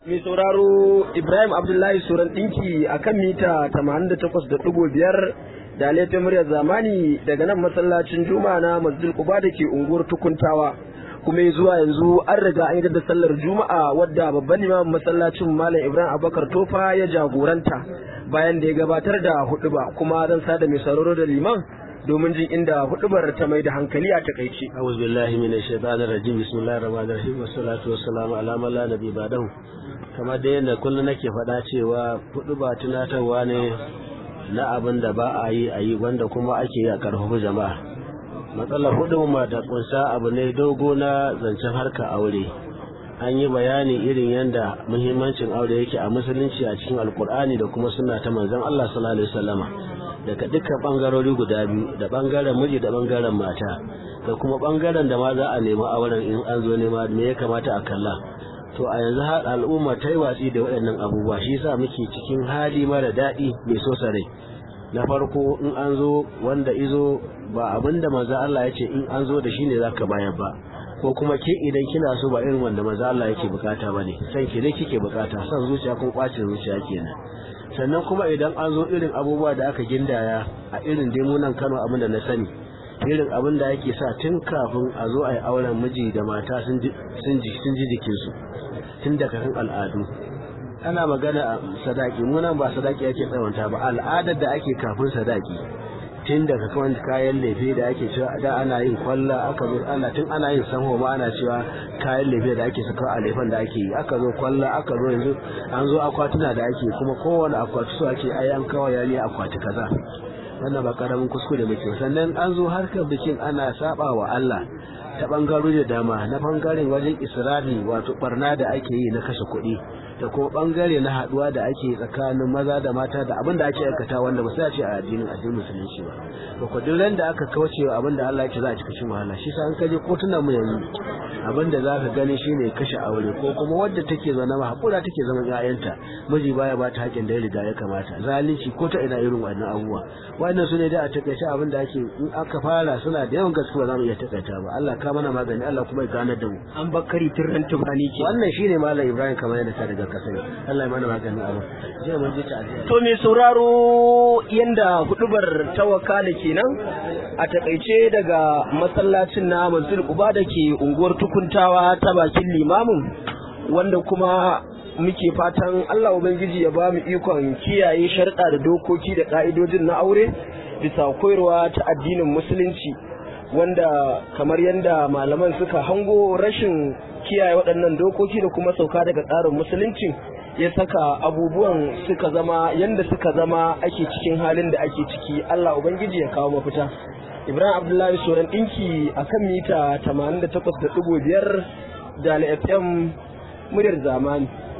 Mai sauraro Ibrahim Abdullahi Suran ɗinki a kan mita 88.5 da laifin muryar zamani daga nan masallacin Juma'a na Masjid Quba da ke unguwar Tukuntawa. Kuma zuwa yanzu an riga an yi da sallar Juma'a wadda babban imam masallacin Malam Ibrahim Abubakar Tofa ya jagoranta bayan da ya gabatar da huɗuba kuma zan sada mai sauraro da liman domin jin inda hudubar ta mai da hankali a takaice. A'udhu billahi minash shaitanir rajim bismillahir rahmanir rahim wassalatu wassalamu ala man la nabi ba'dahu kamar da yadda kullum nake faɗa cewa huduba tunatarwa ne na abin da ba a yi a yi wanda kuma ake yi a karfafa jama'a matsalar hudubar da kunsa abu ne dogo na zancen harka aure an yi bayani irin yadda muhimmancin aure yake a musulunci a cikin alkur'ani da kuma suna ta manzon Allah sallallahu alaihi wasallama daga dukkan bangarori guda biyu da bangaren miji da bangaren mata da kuma bangaren da ma za a nemi auren in an zo nema me ya kamata a kalla to a yanzu har al'umma ta yi watsi da waɗannan abubuwa shi yasa muke cikin hali mara daɗi mai so rai na farko in an zo wanda izo ba abin da maza Allah ya ce in an zo da shi ne zaka bayar ba ko kuma ke idan kina so ba irin wanda maza Allah yake bukata bane san ki ne kike bukata san zuciya ko bacin zuciya kenan sannan kuma idan an zo irin abubuwa da aka gindaya a irin demunan Kano abin da na sani irin abin da yake sa tun kafin a zo a yi auren miji da mata sun ji jikinsu tun daga kan al'adu ana magana a sadaki muna ba sadaki ake tsawanta ba al'adar da ake kafin sadaki tun daga kan kayan lefe da ake cewa da ana yin kwalla aka zo ana tun ana yin sanho ma ana cewa kayan lefe da ake saka a lefen da ake yi aka zo kwalla aka zo yanzu an zo akwatuna da ake kuma kowane akwati so ake ai an kawo yari akwati kaza wannan ba karamin kuskure muke sannan an zo harkar bikin ana saba wa Allah ta bangarori da dama na bangaren wajen isra'i wato barna da ake yi na kashe kuɗi da kuma bangare na haduwa da ake tsakanin maza da mata da abin da ake aikata wanda ba sai a ce a addinin addinin musulunci ba to ko duk ran da aka kauce wa abin da Allah yake za a cika cikin wahala shi sa an kaje kotunan mu yanzu abin da zaka gani shine kashe aure ko kuma wadda take zama ma hakura take zaman ƴaƴanta miji baya ba ta haƙin da ya riga ya kamata zalunci ko ta ina irin wannan abubuwa wannan su ne da a takaice abin da ake in aka fara suna da yawan gaskiya za mu iya takaita ba Allah ka mana magani Allah kuma ya ganar da mu An bakari tirran tubani ke. wannan shine malam Ibrahim kamar yadda ta riga ka sani Allah ya mana magani abu je mun ji ta To mai sauraro yanda hudubar ta wakala kenan a takaice daga masallacin na Masjid Quba da ke unguwar Tukuntawa ta bakin limamin wanda kuma muke fatan Allah Ubangiji ya ba mu ikon kiyaye sharɗa da dokoki da ƙa'idojin na aure bisa koyarwa ta addinin musulunci wanda kamar yadda malaman suka hango rashin kiyaye waɗannan dokoki da kuma sauka daga tsarin musulunci ya saka abubuwan suka zama yadda suka zama ake cikin halin da ake ciki Allah Ubangiji ya kawo mafita Ibrahim Abdullahi Soran ɗinki a kan mita 88.5 da FM muryar zamani